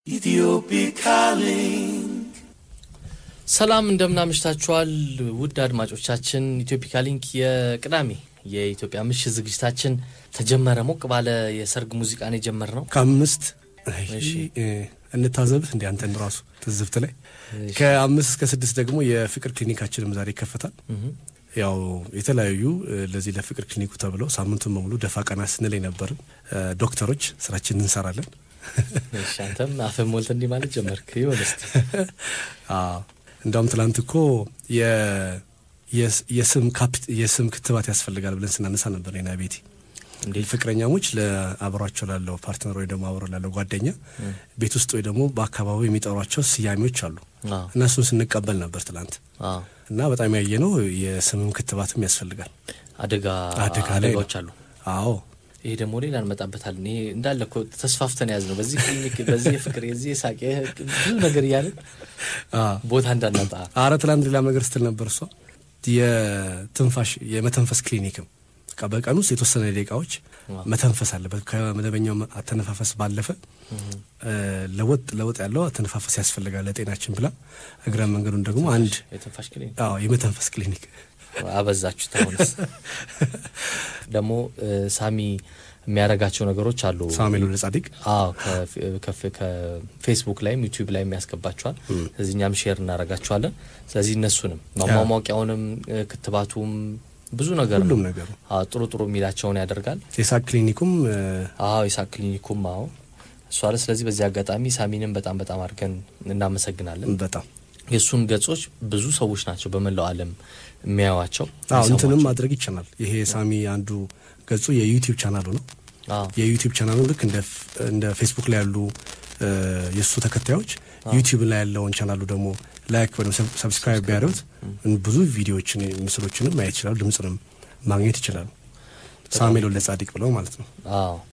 Ethiopic link. ሰላም እንደምናምሽታችኋል ውድ አድማጮቻችን። ኢትዮፒካ ሊንክ የቅዳሜ የኢትዮጵያ ምሽት ዝግጅታችን ተጀመረ። ሞቅ ባለ የሰርግ ሙዚቃን የጀመር ነው። ከአምስት እሺ። እ፣ እንታዘብህ እንዲ አንተን ራሱ ትዝብት ላይ ከአምስት እስከ ስድስት ደግሞ የፍቅር ክሊኒካችንም ዛሬ ይከፈታል። ያው የተለያዩ እ፣ ለዚህ ለፍቅር ክሊኒኩ ተብለው ሳምንቱን በሙሉ ደፋ ቀና ስንል የነበርን እ፣ ዶክተሮች ስራችንን እንሰራለን። እሺ፣ አንተም አፍህ ሞልተ እንዲህ ማለት ጀመርክ። ይሆን እስቲ አዎ እንዳውም ትላንት እኮ የ- የስ- የስም ካፕ- የስም ክትባት ያስፈልጋል ብለን ስናነሳ ነበር ና ቤቴ እንዴት ፍቅረኛሞች ለአብሯቸው ላለው ፓርትነር ወይ ደግሞ አብሮ ላለው ጓደኛ ቤት ውስጥ ወይ ደግሞ በአካባቢው የሚጠሯቸው ስያሜዎች አሉ አዎ፣ እና እሱን ስንቀበል ነበር ትላንት አዎ። እና በጣም ያየ ነው የስምም ክትባትም ያስፈልጋል። አደጋ አደጋ ላይ አደጋዎች ነው። አሉ። አዎ ይሄ ደግሞ ሌላ እንመጣበታለን። ይሄ እንዳለ እኮ ተስፋፍተን ያዝ ነው በዚህ ክሊኒክ፣ በዚህ የፍቅር፣ የዚህ የሳቅ ይሄ ብዙ ነገር እያለን አዎ። ቦታ እንዳናጣ አረ ትላንት ሌላ ነገር ስትል ነበር እሷ የትንፋሽ የመተንፈስ ክሊኒክም በቃ በቀን ውስጥ የተወሰነ ደቂቃዎች ዋው። መተንፈስ አለበት። ከመደበኛው አተነፋፈስ ባለፈ እ፣ ለወጥ ለወጥ ያለው አተነፋፈስ ያስፈልጋል ለጤናችን ብላ እግረ መንገዱን ደግሞ አንድ የትንፋሽ ክሊኒክ አዎ የመተንፈስ ክሊኒክ አበዛችሁት። አሁንስ ደግሞ እ፣ ሳሚ የሚያደርጋቸው ነገሮች አሉ። ሳሙኤል ወልደ ጻዲቅ አዎ ከፍ- ከፍ- ከፌስቡክ ላይም ዩቲዩብ ላይም ያስገባቸዋል። ስለዚህ እኛም ሼር እናደርጋቸዋለን። ስለዚህ እነሱንም ማሟሟቂያውንም እ፣ ክትባቱም ብዙ ነገር ነው። ሁሉም ነገሩ አዎ ጥሩ ጥሩ የሚላቸውን ያደርጋል። የሳቅ ክሊኒኩም እ፣ አዎ የሳቅ ክሊኒኩም አዎ እሷ አለ። ስለዚህ በዚህ አጋጣሚ ሳሚንም በጣም በጣም አድርገን እናመሰግናለን። በጣም የእሱን ገጾች ብዙ ሰዎች ናቸው በመላው ዓለም የሚያዩዋቸው አዎ እንትንም የሚሰሟቸው። ማድረግ ይቻላል። ይሄ ሳሚ አንዱ ገጹ የዩቲዩብ ቻናሉ ነው። አዎ የዩቲዩብ ቻናሉ ልክ እንደ ፍ- እንደ ፌስቡክ ላይ ያሉ እ፣ የእሱ ተከታዮች ዩቲዩብ ላይ ያለውን ቻናሉ ደግሞ ላይክ ወይም ሰብ- ሰብስክራይብ ቢያደርጉት ብዙ ቪዲዮዎችን ምስሎችንም ማየት ይችላሉ። ድምፅንም ማግኘት ይችላሉ። ሳሙኤል ወልደ ጻዲቅ ብለው ማለት ነው። አዎ